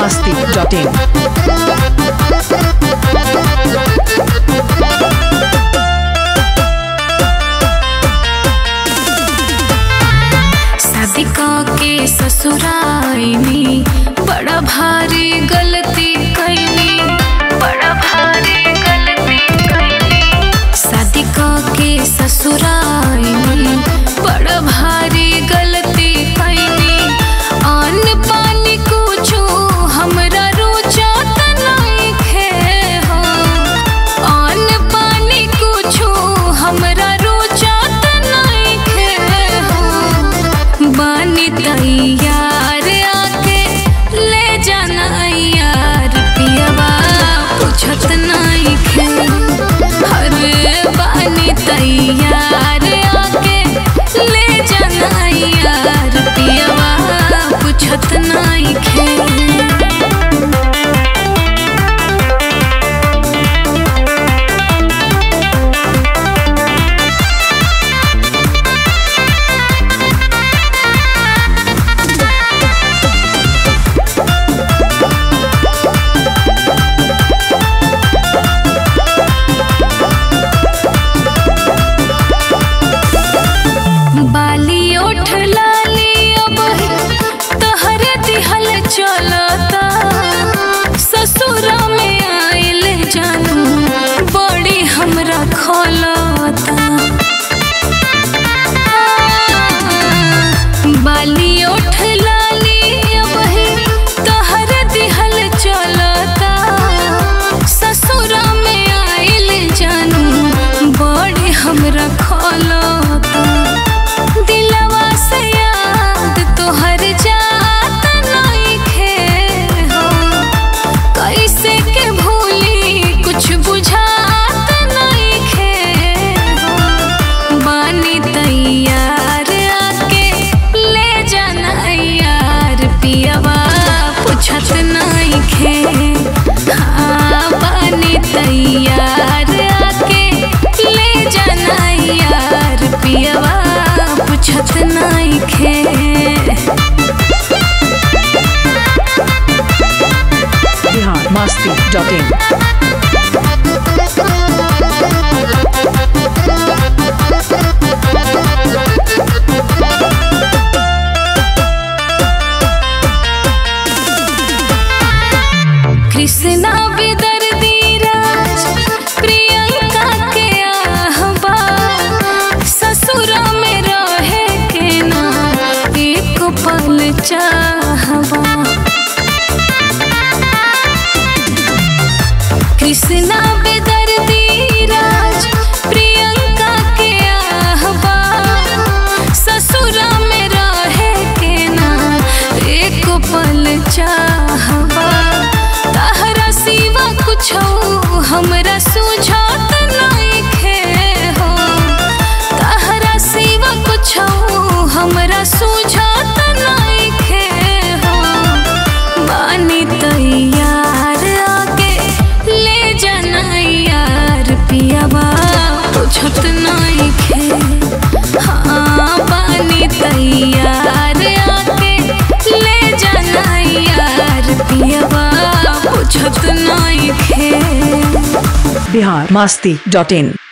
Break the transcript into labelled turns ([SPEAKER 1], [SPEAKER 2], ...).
[SPEAKER 1] masti.in.
[SPEAKER 2] शादी के ससुराइनी बड़ा भारी गलती कैनी बड़ा भारी गलती कैनी शादी के ससुराइनी बड़ा भारी गलती कैनी अन्न पानी कुछो हमरा रोचत नइखे हो अन्न पानी कुछो हमरा रोचत नइखे हो बानी तैयार आके ले जाना यार पियवा पूछत नइखे अरे बानी तैयार आके ले जाना यार पियवा पूछत नइखे बाली ओठ लाली अब तहर दिहल चलता ससुरा में आइल जानू बड़ी हमरा खलता बाली ओठ लाली अब तहर दिहल चलता ससुरा में आइल जानू बड़ी हमरा खलता दिलवा से याद तोहर जात नइखे हो कैसे के भूली कुछ बुझात नइखे हो बानी तैयार आके ले जाना यार पियवा पूछत नइखे हाँ बानी तैयार आके ले जाना यार पियवा पूछत नइखे
[SPEAKER 1] Bihar masti.in.
[SPEAKER 2] कृष्णा विदर्दी राज प्रियंका के आहबा ससुरा में रहे के ना एक पल चाहबा कृष्णा विदर्दी राज प्रियंका के आहबा ससुरा में रहे के ना एक पल चाहबा तहरा सिवा कुछो हमरा सुझात नइखे हो तहरा सिवा कुछो हमरा सुझात नइखे हो बानी तैयार आके ले जाना यार पियवा पूछत नइखे हाँ बानी तैयार आके ले जाना यार पियवा पूछत नइखे
[SPEAKER 1] Bihar masti.in.